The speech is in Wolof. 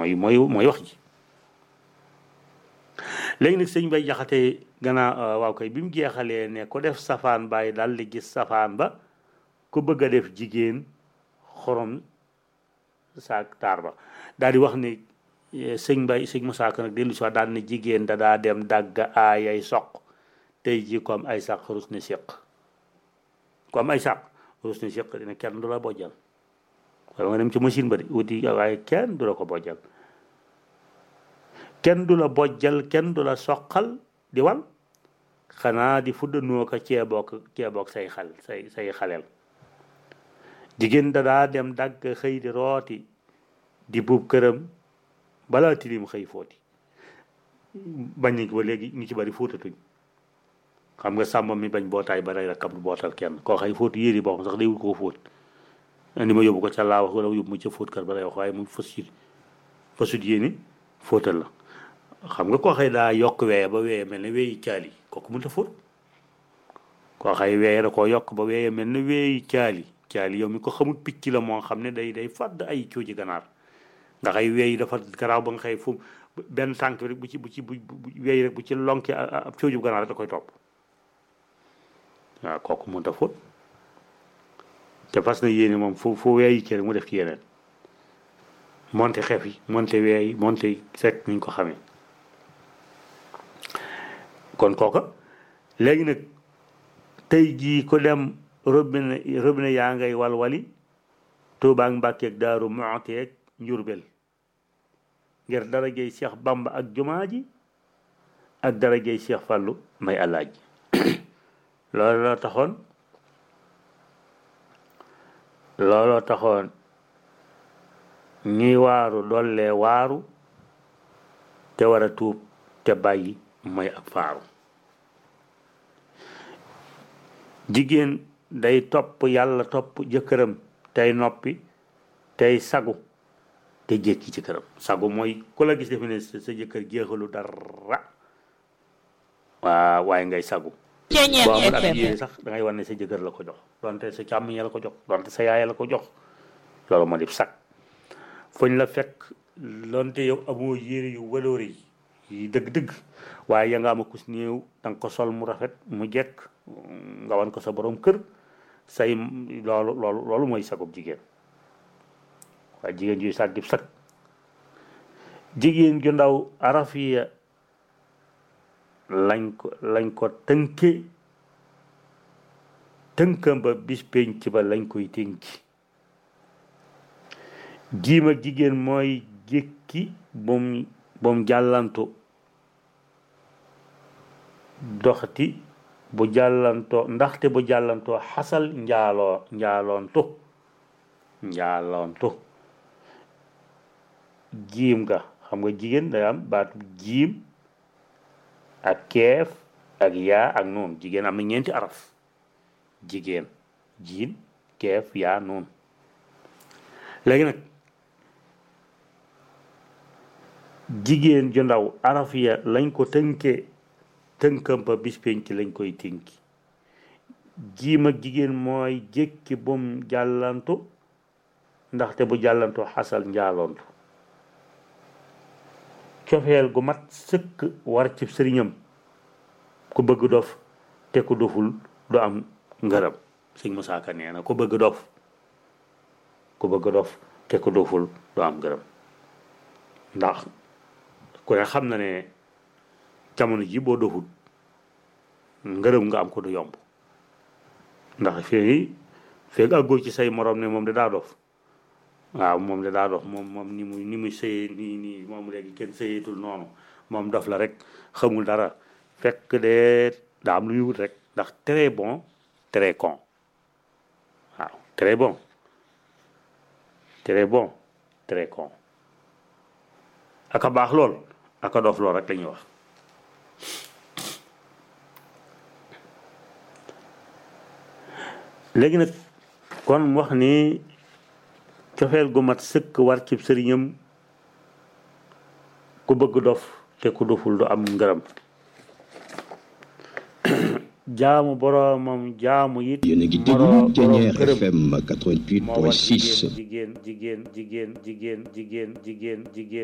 mooy mooy mooy wax ji léegi nag sëñ bay jaxate gannaaw waaw kay bi mu jeexalee ne ko def safaan bàyyi daal di gis safaan ba ku bëgg a def jigéen xorom saak taar ba daal di wax ne sëñ bay sëñ Musaa Ka nag dellu si waat daal ne jigéen da daa dem dagg aayay soq tey ji comme ay sàq rus ne séq comme ay sàq rus ne séq dina kenn du la bojjal wala nga dem ci machine ba de wuti waaye kenn du la ko bojjal kenn du la bojjal kenn du la soqal di wal xanaa di fuddanoo ko ceebook ceebook say xal say say xaleel jigéen da daa dem dagg xëy di rooti di buub këram balaa tilim xëy footi bañ nañ ko ba léegi ñu ci bari fóotatuñ xam nga sàmm mi bañ bootaay ba rey rakkam du bootal kenn koo xëy fóot yéri boo xam sax day wut koo fóot indi ma yóbbu ko ca laa wax wala yóbbu ma ca fóot kër ba lay wax waaye mu fas yi fasut yéeni fóotal la xam nga koo xëy daa yokk weeye ba weeye mel ne weeyi caali kooku mënta fóot koo xëy weeye da koo yokk ba weeye mel ne weeyi caali caali yow mi ko xamul picc la moo xam ne day day fàdd ay cooji ganaar nga xëy weeyi dafa garaaw ba nga xëy fu benn tànk rek bu ci bu ci bu weeyi rek bu ci lonki ab cooju ganaar rek da koy topp waaw kooku mënta fóot te fas na yéene moom fu fu weeyi kii rek mu def ci yeneen monte xef yi monte weeyi monte sekk niñ ko xamee kon kooka léegi nag tey jii ko dem robinet robinet yaa ngay walwali Tuubaa ak Mbàkke ak Daaru Muxti ak Njurbel ngir darajey Cheikh Bamba ak jumaa ji ak darajey Cheikh Fàllu may alaaj loolu la taxoon looloo taxoon ñuy waaru dollee waaru te war a tuub te bàyyi mooy ak faaru jigéen day topp yàlla topp jëkkëram tey noppi tey sagu te jékki ci këram sagu mooy ku la gis defe ne sa jëkkër jeexalu dara waa waaye ngay sagu boo amul ak yéene sax da ngay wan ne sa jëkkër la ko jox donte sa càmmiñ la ko jox donte sa yaay la ko jox loolu moo di sag fuñ la fekk donte yow amoo yére yu waloori yi dëgg-dëgg waaye ya nga ama kus néew danga ko sol mu rafet mu jekk nga wan ko sa borom kër say loolu loolu loolu mooy sagub jigéen waaye jigéen juy sag dib sag jigéen ju ndaw arafiya lañ ko lañ ko tënke tënkam ba bis penc ba lañ koy tënki jiim ak jigéen mooy jékki bum bum jàllantu doxati bu jàllantoo ndaxte bu jàllantoo xasal njaaloo njaaloontu njaaloontu jiim nga xam nga jigéen day am baatu jiim ak keef ak yaa ak noonu jigéen am na ñeenti araf jigéen jiin keef yaa noonu léegi nag jigéen ju ndaw araf ya lañ ko tënkee tënkam ba bis penc lañ koy tënki jiim ak jigéen mooy jékki bum jàllantu ndaxte bu jàllantu xasal njaaloontu cofeel gu mat sëkk war ci sëriñam ku bëgg dof te ku doful du am ngërëm sëñ Musaa Ka nee na ku bëgg dof ku bëgg dof te ku doful du am ngërëm ndax ku ne xam na ne jamono ji boo doful ngërëm nga am ko du yomb ndax fii feeg àggoo ci say morom ne moom de daa dof waaw moom de daa dof moom moom ni muy ni muy sëyee nii nii moom léegi kenn sëyeetul noonu moom dof la rek xamul dara fekk de daa am lu muy wut rek ndax très bon très con waaw très bon très bon très con aka baax lool aka dof lool rek la ñuy wax léegi nag kon wax ni cofeel gu mat sëkk war ci sëriñam ku bëgg dof te ku doful du am ngërëm jaamu boroomam jaamu it yéen a ngi déglu Thiéniere FM 88.6 jigéen jigéen jigéen jigéen jigéen jigéen jigéen